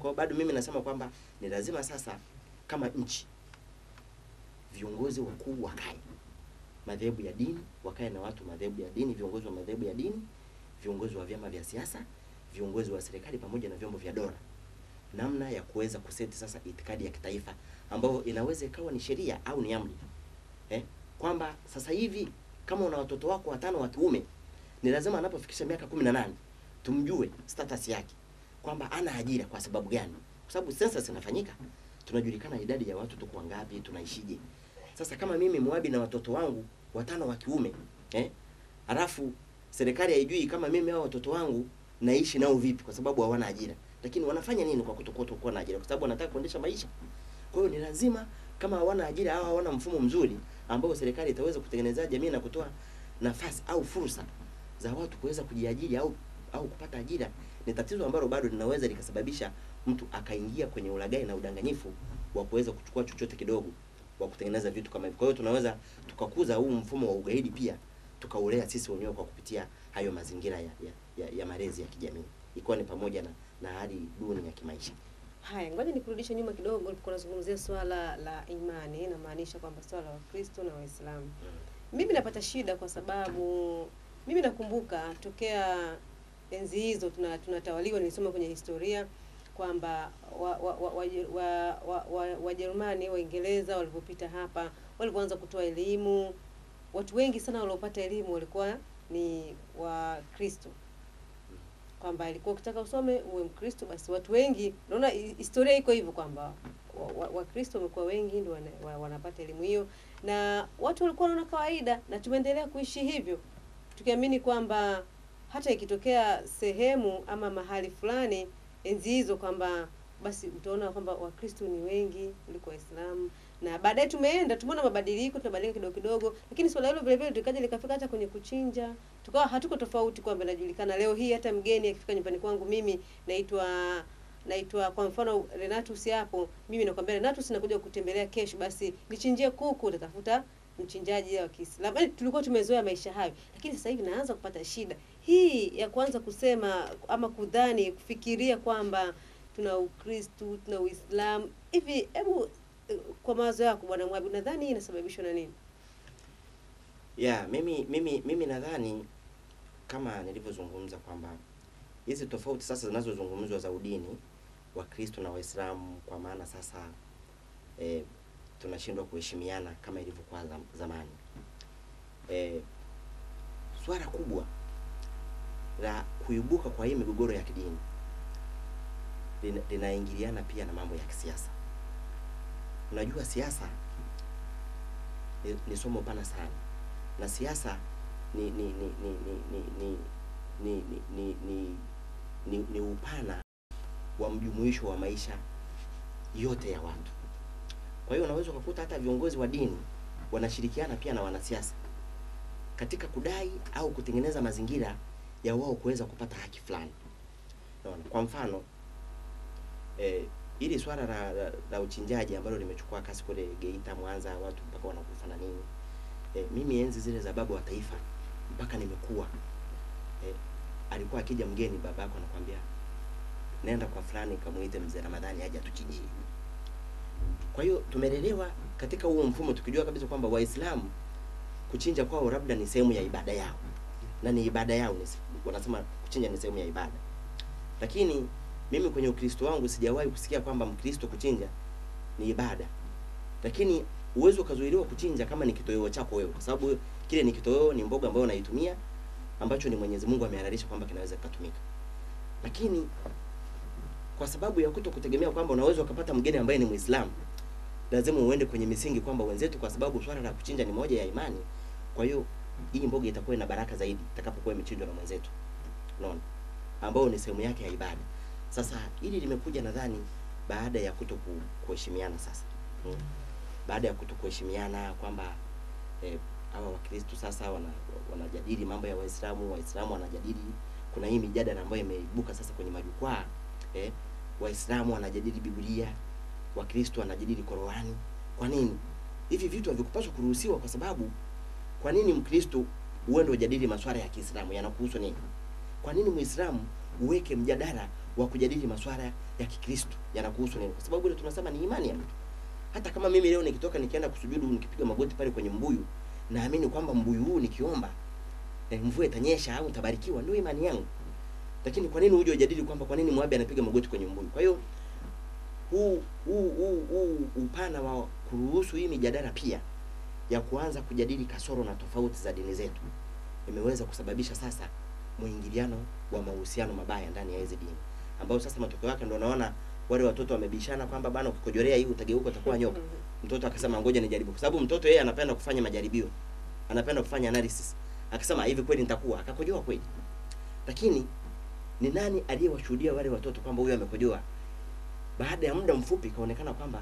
hiyo bado mimi nasema kwamba ni lazima sasa kama nchi viongozi wakuu wakae madhehebu ya dini, wakae na watu madhehebu ya dini, viongozi wa madhehebu ya dini, viongozi wa vyama vya siasa, viongozi wa serikali pamoja na vyombo vya dola, namna ya kuweza kuseti sasa itikadi ya kitaifa ambayo inaweza ikawa ni sheria au ni amri eh, kwamba sasa hivi kama una watoto wako watano wa kiume ni lazima anapofikisha miaka kumi na nane tumjue status yake kwamba ana ajira kwa sababu gani, kwa sababu census inafanyika, tunajulikana idadi ya watu tuko wangapi, tunaishije. Sasa kama mimi Moabi na watoto wangu watano wa kiume eh, alafu serikali haijui kama mimi hao watoto wangu naishi nao vipi, kwa sababu hawana ajira, lakini wanafanya nini kwa kutokuwa na ajira? Kwa sababu wanataka kuendesha maisha. Kwa hiyo ni lazima kama hawana ajira au hawana mfumo mzuri ambao serikali itaweza kutengenezea jamii na kutoa nafasi au fursa za watu kuweza kujiajiri au au kupata ajira, ni tatizo ambalo bado linaweza likasababisha mtu akaingia kwenye ulaghai na udanganyifu wa kuweza kuchukua chochote kidogo wa kutengeneza vitu kama hivyo. Kwa hiyo tunaweza tukakuza huu mfumo wa ugaidi pia tukaulea sisi wenyewe kwa kupitia hayo mazingira ya, ya, ya, ya malezi ya kijamii ikiwa ni pamoja na, na hali duni ya kimaisha. Haya, ngoja nikurudishe nyuma kidogo. Ulikuwa unazungumzia swala la imani, inamaanisha kwamba swala la Wakristo na Waislamu. Mimi napata shida kwa sababu mimi nakumbuka tokea enzi hizo tuna tunatawaliwa, nilisoma kwenye historia kwamba Wajerumani wa, wa, wa, wa, wa, Wajerumani, Waingereza walipopita hapa, walipoanza kutoa elimu, watu wengi sana waliopata elimu walikuwa ni Wakristo kwamba ilikuwa ukitaka usome uwe Mkristo basi. Watu wengi naona hi- historia iko hivyo kwamba Wakristo wa, wa wamekuwa wengi ndio wana, wa, wanapata elimu hiyo, na watu walikuwa wanaona kawaida, na tumeendelea kuishi hivyo tukiamini kwamba hata ikitokea sehemu ama mahali fulani enzi hizo kwamba basi utaona kwamba Wakristo ni wengi kuliko Waislamu, na baadaye tumeenda tumeona mabadiliko, tunabadilika kidogo kidogo, lakini swala hilo vile vile likaja likafika hata kwenye kuchinja, tukawa hatuko tofauti kwamba inajulikana leo hii hata mgeni akifika nyumbani kwangu mimi naitwa naitwa kwa mfano Renatus hapo, mimi nakwambia Renatus, nakuja kutembelea kesho, basi nichinjie kuku, utatafuta mchinjaji wa Kiislamu. Yaani tulikuwa tumezoea maisha hayo, lakini sasa hivi naanza kupata shida hii ya kuanza kusema ama kudhani kufikiria kwamba tuna Ukristu tuna Uislamu hivi. Hebu eh, kwa mawazo yako Bwana Mwabi, unadhani hii inasababishwa na nini? Yeah, mimi mimi mimi nadhani kama nilivyozungumza kwamba hizi tofauti sasa zinazozungumzwa za udini wa Kristo na Waislamu, kwa maana sasa eh, tunashindwa kuheshimiana kama ilivyokuwa zam- zamani. Eh, swala kubwa la kuibuka kwa hii migogoro ya kidini lina- linaingiliana pia na mambo ya kisiasa. Unajua siasa ni, ni somo pana sana na siasa ni ni ni ni ni ni ni ni ni ni ni, ni upana wa mjumuisho wa maisha yote ya watu. Kwa hiyo unaweza ukakuta hata viongozi wa dini wanashirikiana pia na wanasiasa katika kudai au kutengeneza mazingira ya wao kuweza kupata haki fulani. Unaona? Kwa mfano eh, ili swala la, la, la uchinjaji ambalo limechukua kasi kule Geita, Mwanza, watu mpaka wanakufa na nini eh, mimi enzi zile za baba wa taifa mpaka nimekuwa eh, alikuwa akija mgeni babako anakwambia nenda kwa fulani kamuite mzee Ramadhani aje atuchinjie. Kwa hiyo tumelelewa katika huo mfumo tukijua kabisa kwamba Waislamu kuchinja kwao labda ni sehemu ya ibada yao na ni ibada yao, ni, wanasema kuchinja ni sehemu ya ibada. Lakini mimi kwenye Ukristo wangu sijawahi kusikia kwamba Mkristo kuchinja ni ibada, lakini uwezo ukazuiliwa kuchinja kama ni kitoweo chako wewe, kwa sababu kile ni kitoweo, ni mboga ambayo unaitumia ambacho ni Mwenyezi Mungu amehalalisha kwamba kinaweza kutumika, lakini kwa sababu ya kuto kutegemea kwamba unaweza ukapata mgeni ambaye ni Muislamu, lazima uende kwenye misingi kwamba wenzetu, kwa sababu swala la kuchinja ni moja ya imani, kwa hiyo hii mboga itakuwa ina baraka zaidi itakapokuwa imechinjwa na mwenzetu, unaona, ambao ni sehemu yake ya ibada. Sasa hili limekuja nadhani baada ya kuto ku- kuheshimiana sasa hmm. Baada ya kuto kuheshimiana kwamba eh, hawa Wakristo sasa wana, wanajadili mambo ya Waislamu, Waislamu wanajadili, kuna hii mijadala ambayo imeibuka sasa kwenye majukwaa eh, Waislamu wanajadili Biblia, Wakristo wanajadili Qur'ani. Kwa nini hivi vitu havikupaswa kuruhusiwa? Kwa sababu kwa nini Mkristo uende ujadili masuala ya Kiislamu yanakuhusu nini? Kwa nini Muislamu uweke mjadala wa kujadili masuala ya Kikristo yanakuhusu nini, kwa sababu ile tunasema ni imani ya mtu. Hata kama mimi leo nikitoka nikienda kusujudu nikipiga magoti pale kwenye mbuyu, naamini kwamba mbuyu huu nikiomba eh, mvua itanyesha au nitabarikiwa, ndio imani yangu. Lakini kwa nini uje ujadili kwamba kwa nini Moabi anapiga magoti kwenye mbuyu? Kwa hiyo huu huu huu huu upana wa kuruhusu hii mijadala pia ya kuanza kujadili kasoro na tofauti za dini zetu imeweza kusababisha sasa mwingiliano wa mahusiano mabaya ndani ya hizi dini, ambao sasa matokeo yake ndio unaona wale watoto wamebishana kwamba bana, ukikojorea hii utageuka utakuwa nyoka. Mtoto akasema ngoja nijaribu, kwa sababu mtoto yeye anapenda kufanya majaribio, anapenda kufanya analysis. Akasema hivi kweli nitakuwa, akakojoa kweli. Lakini ni nani aliyewashuhudia wale watoto kwamba huyu amekojoa? Baada ya muda mfupi ikaonekana kwamba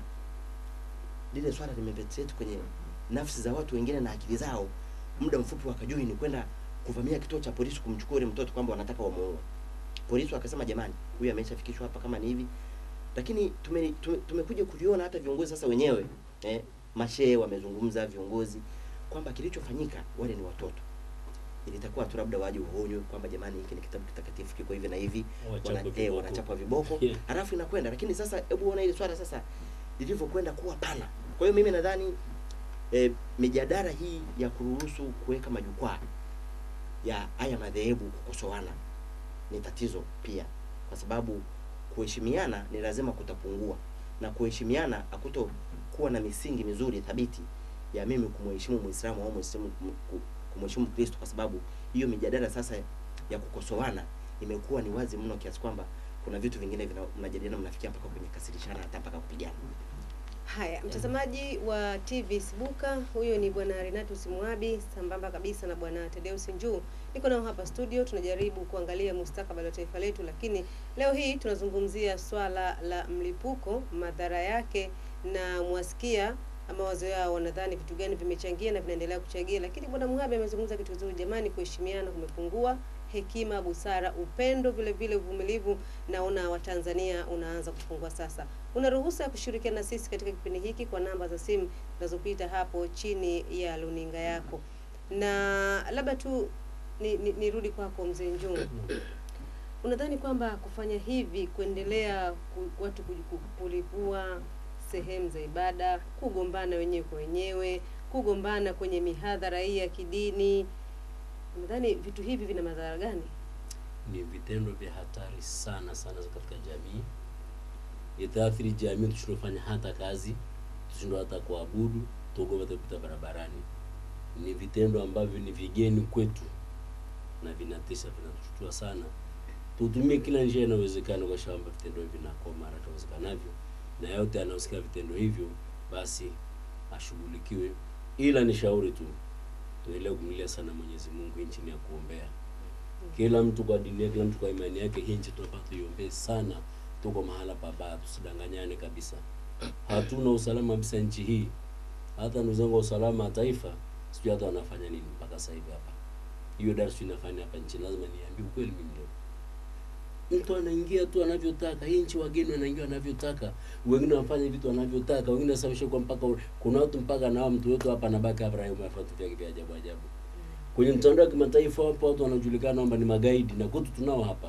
lile swala limepenetrate kwenye nafsi za watu wengine na akili zao. Muda mfupi wakajui ni kwenda kuvamia kituo cha polisi kumchukua yule mtoto kwamba wanataka wamuue. Polisi wakasema jamani, huyu ameshafikishwa hapa kama ni hivi. Lakini tume, tume, tumekuja kuliona hata viongozi sasa wenyewe eh, mashehe wamezungumza, viongozi kwamba kilichofanyika wale ni watoto. Ilitakuwa tu labda waje uonywe kwamba jamani, hiki ni kitabu kitakatifu kiko hivi na hivi, Wachapwe wana, eh, viboko. wanachapwa viboko Yeah. halafu inakwenda. Lakini sasa hebu ona ile swala sasa lilivyokwenda kuwa pana. Kwa hiyo mimi nadhani eh, mijadala hii ya kuruhusu kuweka majukwaa ya haya madhehebu kukosoana ni tatizo pia, kwa sababu kuheshimiana ni lazima kutapungua, na kuheshimiana hakuto kuwa na misingi mizuri thabiti ya mimi kumheshimu Muislamu au Muislamu kum- ku- kumheshimu Kristo, kwa sababu hiyo mijadala sasa ya kukosoana imekuwa ni wazi mno kiasi kwamba kuna vitu vingine vina- mnajadiliana mnafikia mpaka kwenye kasirishana hata mpaka kupigana. Haya, mtazamaji wa TV Sibuka, huyo ni bwana Renatus Mwabi sambamba kabisa na bwana Tedeus Njuu. Niko nao hapa studio, tunajaribu kuangalia mustakabali wa taifa letu, lakini leo hii tunazungumzia swala la mlipuko, madhara yake, na mwasikia mawazo yao, wanadhani vitu gani vimechangia na vinaendelea kuchangia. Lakini bwana Muhabi amezungumza kitu kizuri, jamani, kuheshimiana kumepungua, hekima, busara, upendo, vile vile uvumilivu, naona Watanzania unaanza kupungua sasa. Una ruhusa ya kushirikiana na sisi katika kipindi hiki kwa namba za simu zinazopita hapo chini ya luninga yako, na labda tu ni- ni- nirudi kwako mzee Njuu, unadhani kwamba kufanya hivi, kuendelea ku, watu kuji- ku- kulipua sehemu za ibada, kugombana wenyewe kwa wenyewe, kugombana kwenye mihadhara hii ya kidini, unadhani vitu hivi vina madhara gani? ni vitendo vya hatari sana sana katika jamii. Itaathiri jamii, tushindofanya hata kazi, tushindwa hata kuabudu, tuogopa hata kupita barabarani. Ni vitendo ambavyo ni vigeni kwetu na vinatisha, vinatushtua sana. Tutumie kila njia inayowezekana kwa shamba vitendo hivi vinakoma haraka iwezekanavyo, na yote anayosikia vitendo hivyo basi ashughulikiwe. Ila ni shauri tu, tuendelee kumlilia sana Mwenyezi Mungu, hii nchi ni ya kuombea kila mtu kwa dini yake, kila mtu kwa imani yake. Hii nchi tunapaswa tuiombee sana. Tuko mahala pabaya, tusidanganyane kabisa. Hatuna usalama kabisa nchi hii. Hata ndugu zangu wa usalama wa taifa, sijui hata wanafanya nini mpaka sasa hivi hapa. Hiyo darsu inafanya hapa nchini, lazima niambie ukweli mimi leo. Mtu anaingia tu anavyotaka. Hii nchi wageni wanaingia wanavyotaka, wengine wanafanya vitu wanavyotaka, wengine wanasababisha kwa mpaka kuna watu mpaka nao mtu wetu hapa anabaki hapa raia mafuta vyake vya ajabu ajabu kwenye mtandao wa kimataifa wapo watu wanajulikana kwamba ni magaidi na kwetu tunao hapa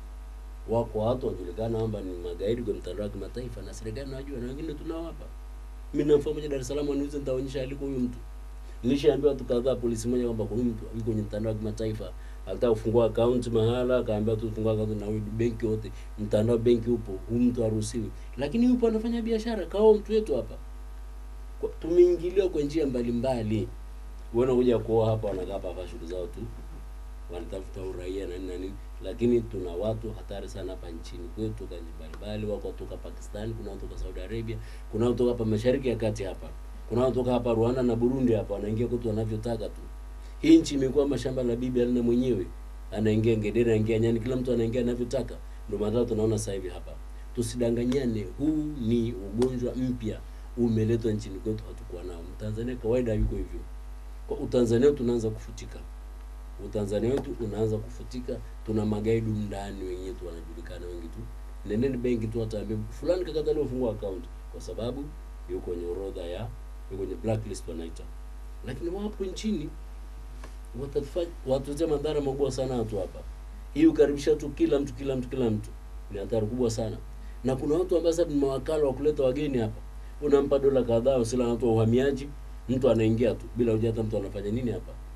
wako watu wanajulikana kwamba ni magaidi kwenye mtandao wa kimataifa na serikali inajua na wengine tunao hapa mimi namfahamu moja Dar es Salaam niuze nitaonyesha aliko huyu mtu nilishaambiwa watu kadhaa polisi moja kwamba kuna mtu yuko kwenye mtandao wa kimataifa alitaka kufungua account mahala akaambia tu fungua account na huyu benki wote mtandao benki upo huyu mtu haruhusiwi lakini yupo anafanya biashara kao mtu wetu hapa Kwa- tumeingiliwa kwa njia mbalimbali wanakuja kuoa hapa wanakaa hapa hapa shughuli zao tu wanatafuta uraia na nini na nini, lakini tuna watu hatari sana hapa nchini kwetu, toka nchi mbalimbali. Wako kutoka Pakistan, kuna watu kutoka Saudi Arabia, kuna watu kutoka hapa Mashariki ya Kati hapa, kuna watu kutoka hapa Rwanda na Burundi hapa, wanaingia kwetu wanavyotaka tu. Hii nchi imekuwa mashamba la bibi alina mwenyewe, anaingia ngedere, anaingia nyani, kila mtu anaingia anavyotaka. Ndio maana tunaona sasa hivi hapa. Tusidanganyane, huu ni ugonjwa mpya umeletwa nchini kwetu, hatukuwa nao. Mtanzania kawaida yuko hivyo kwa utanzania wetu unaanza kufutika utanzania wetu unaanza kufutika tuna magaidi ndani wenyewe tu wanajulikana wengi tu nendeni benki tu wataambia fulani kakataliwa fungua account kwa sababu yuko kwenye orodha ya yuko kwenye blacklist wanaita lakini wapo nchini watatufanya watuletea madhara makubwa sana watu hapa hii ukaribisha tu kila mtu kila mtu kila mtu ni hatari kubwa sana na kuna watu ambao sasa ni mawakala wa kuleta wageni hapa unampa dola kadhaa usila watu wa uhamiaji mtu anaingia tu bila kujua hata mtu anafanya nini hapa